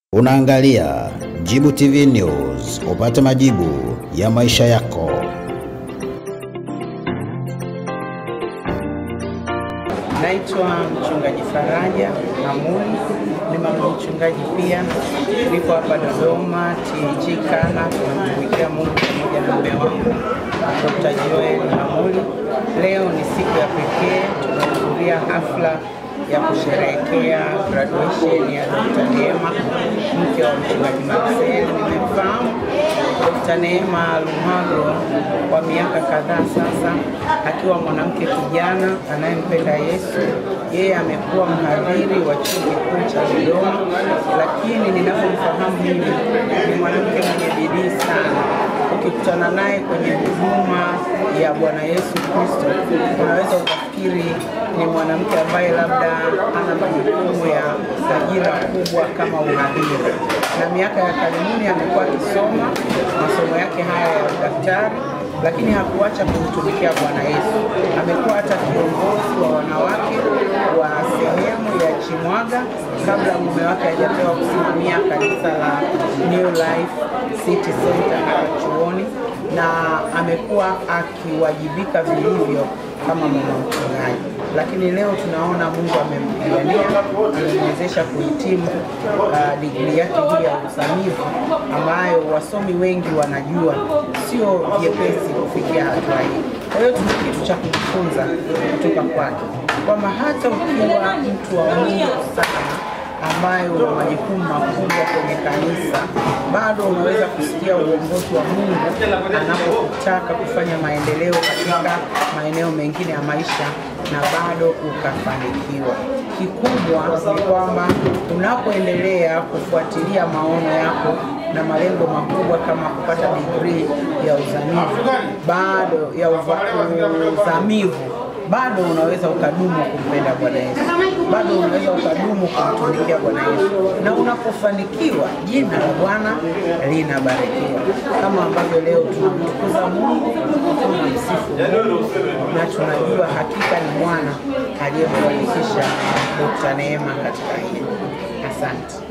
Unaangalia Jibu TV News, upate majibu ya maisha yako. Naitwa mchungaji Faraja Hamuli, ni mama mchungaji pia, niko hapa Dodoma TAG Kana, tunamtumikia Mungu pamoja na mume wangu Dr. Joel Hamuli. Leo ni siku ya pekee, tunahudhuria hafla ya kusherehekea graduation ya Dr. Neema, mke wa mchungaji Marcel. Nimemfahamu Dr. Neema Luhago kwa miaka kadhaa sasa, akiwa mwanamke kijana anayempenda Yesu. Yeye amekuwa mhadhiri wa chuo kikuu cha Dodoma, lakini ninapomfahamu mimi ni mwanamke mwenye bidii sana. Ukikutana naye kwenye huduma ya Bwana Yesu Kristo, unaweza ukafikiri ni mwanamke ambaye labda ana majukumu ya ajira kubwa kama uhadhiri, na miaka ya karibuni amekuwa akisoma masomo yake haya ya udaktari, lakini hakuacha kumtumikia Bwana Yesu. Amekuwa hata kiongozi wa wanawake wa sehemu ya Chimwaga kabla mume wake hajapewa kusimamia kanisa la New Life City Center hapa chuoni, na amekuwa akiwajibika vilivyo kama mama mchungaji, lakini leo tunaona Mungu amempigania, amemwezesha kuhitimu uh, digrii yake hii ya uzamivu ambayo wasomi wengi wanajua sio vyepesi kufikia hatua hii. Kwa hiyo tuna kitu cha kujifunza kutoka kwake kwamba hata ukiwa mtu wa Mungu sana ambayo una majukumu makubwa kwenye kanisa, bado unaweza kusikia uongozi wa Mungu anapokutaka kufanya maendeleo katika maeneo mengine ya maisha na bado ukafanikiwa. Kikubwa ni kwamba unapoendelea kufuatilia maono yako na malengo makubwa kama kupata digrii ya uzamivu bado ya uva, uzamivu bado unaweza ukadumu kumpenda Bwana Yesu, bado unaweza ukadumu kumtumikia Bwana Yesu, na unapofanikiwa jina la Bwana linabarikiwa, kama ambavyo leo tunamtukuza Mungu, tunamsifu Mungu na tunajua hakika ni Bwana aliyemfanikisha Dr. Neema katika hili. Asante.